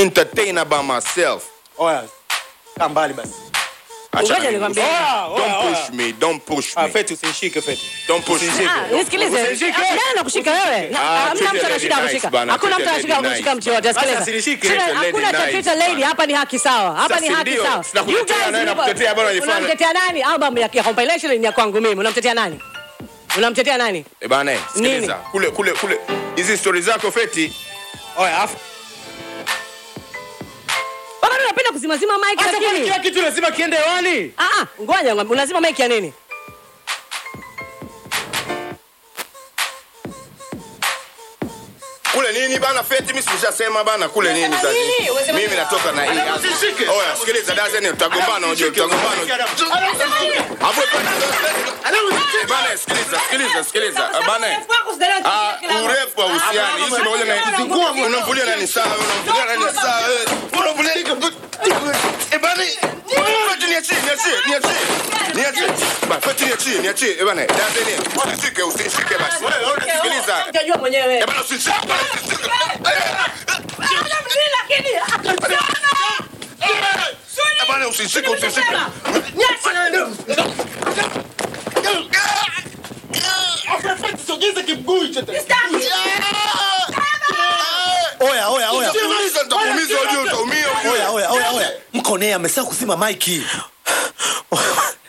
entertainer by myself. Oya. Kaa mbali basi. Acha Ngoja na- nikwambie. Oya, oya, Don't oya. push me, don't push Ah, me. Feti usinishike Feti. Don't push me. Ah, nisikilize. Usinishike. Nani anakushika wewe? Na- Ah, Hamna treat mtu a lady anashika nice kushika. bana, Hakuna treat mtu a anashika lady kushika nice. mtu yote. Sasa Sikiliza. usinishike. Sina- Treat a lady Hakuna cha nice treat a lady, bana. hapa ni haki sawa. Hapa Sasa ni haki ndio, sawa. tunakutetea You guys naye na mlikuwa- kutetea bwana ifanye. Unamtetea nani? Album ya ya compilation ni ya kwangu mimi. Unamtetea nani? Unamtetea nani? Eh bana, sikiliza. Nini? Kule kule kule. Hizi stories zako Feti. Oya, afu. Baba unapenda kuzimazima mic Hata kwa lakini. kila kitu lazima kiende hewani. Ah ah, ngoja ngwambie unazima mic ya nini? Kule nini bana Feti, mimi sishasema bana kule nini Unasema sasa. nini? Unasema Mimi nini? natoka na hii. Alafu usishike. Oya, sikiliza dazeni tutagombana unajua tutagombana. Hapo Eh, bana sikiliza, sikiliza, sikiliza. Eh, Bana. Ah, urefu wa uhusiano. Hizi pamoja na unamvulia nani sawa, unamvulia nani sawa. eh. Unamvulia Eh bana. Feti niachie, niachie, niachie. Niachie. Ba, Feti niachie, niachie. Eh bana, dazeni. Usishike, usishike basi. Sikiliza. Utajua mwenyewe. Eh bana usishike. Eh bana usishike, usishike. Sogeza kimguu hicho tena. Oya, oya, oya. Sikiliza, nitakuumiza unajua utaumia. Oya, oya, oya, oya. Mkonea amesahau kuzima maiki.